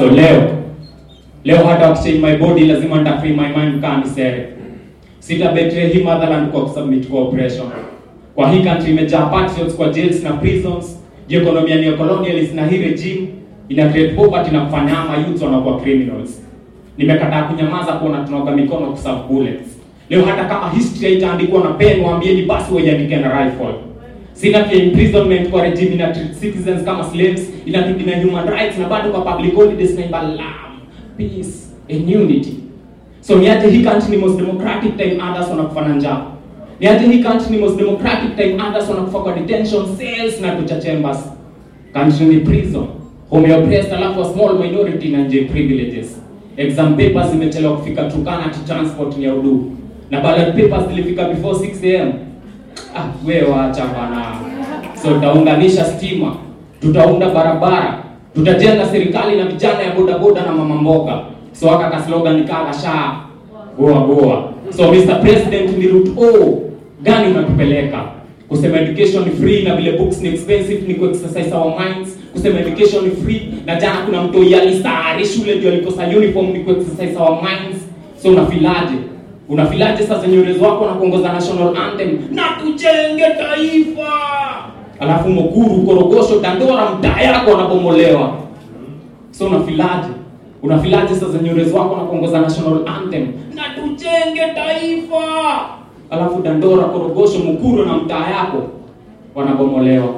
So leo leo hata wakichange my body lazima nita free my mind kama nisere. Sita betray hii motherland kwa kusubmit kwa oppression. Kwa hii country imejaa patriots kwa jails na prisons. Juu economy ni colonialist na hii regime ina create poverty na kufanya ama youth wanakuwa criminals. Nimekataa kunyamaza kuona tunaoga mikono kuserve bullets. Leo hata kama history haitaandikwa na pen, waambieni basi waiandike na rifle. Sina pia imprisonment kwa regime ina treat citizens kama slaves, ina na human rights na bado kwa public holidays na imba love, peace and unity. So niaje hii country ni most democratic time others wanakufa na njaa. Niaje hii country ni most democratic time others wanakufa kwa detention cells na torture chambers. Country ni prison. Home ya oppressed alafu a small minority na nje privileges. Exam papers zimechelewa kufika Turkana to transport ni ya udu. Na ballot papers zilifika before 6 am. Ah, wewe waacha bana. So tutaunganisha stima, tutaunda barabara, tutajenga serikali na vijana ya bodaboda na mama mboga. So aka ka slogan kaka sha goa goa. So Mr President, ni route O gani unatupeleka? Kusema education ni free na vile books ni expensive ni ku-exercise our minds. Kusema education ni free na jana kuna mtu yalisari shule ndio alikosa uniform ni ku-exercise our minds. So unafilaje? Unafilaje sasa nywele wako na kuongoza national anthem na tujenge taifa, alafu Mukuru, Korogosho, Dandora mtaa yako wanabomolewa. So unafilaje? Unafilaje sasa nywele wako na kuongoza national anthem na tujenge taifa, alafu Dandora, Korogosho, Mukuru na mtaa yako wanabomolewa.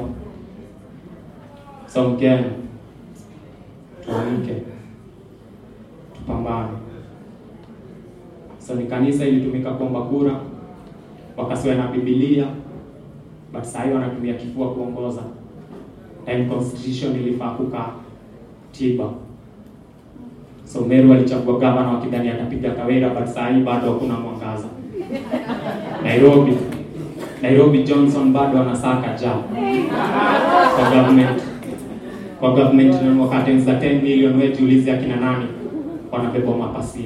So Mkenya, tuamke, tupambane. So ni kanisa ilitumika kuomba kura, wakasiwa na Biblia, but sasa hivi wanatumia kifua kuongoza. Time constitution ilifaa kukaa tiba. So Meru alichagua gavana wakidhani atapiga Kawira, but sasa hivi bado hakuna mwangaza. Nairobi Nairobi Johnson bado anasaka ja kwa government kwa government na wakati za 10 million wetu jiulize akina nani wanabeba mapasia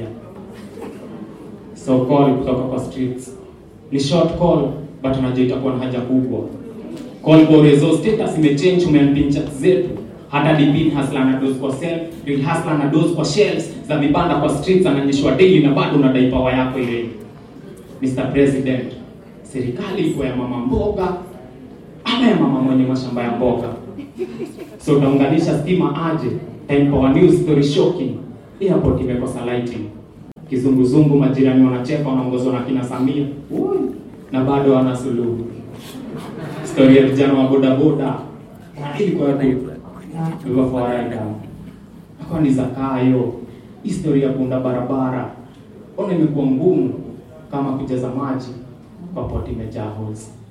so call kutoka kwa streets ni short call but unajua itakuwa na haja kubwa call kwa resource status imechange umeambia chat zetu hata dipin hasla na dose kwa self real hasla na dose kwa shelves za vibanda kwa streets ananyeshwa daily na bado unadai power yako ile Mr President serikali iko ya mama mboga ama ya mama mwenye mashamba ya mboga so utaunganisha stima aje time power news story shocking airport imekosa lighting kizunguzungu, majirani wanacheka, wanaongozwa na kina Samia Ui, na bado wana suluhu. Story ya vijana wa bodaboda ilikuwa hivyo fawaida akawa ni zakayo. Historia ya kuunda barabara ona imekuwa ngumu kama kujaza maji kwa poti imejaa holes.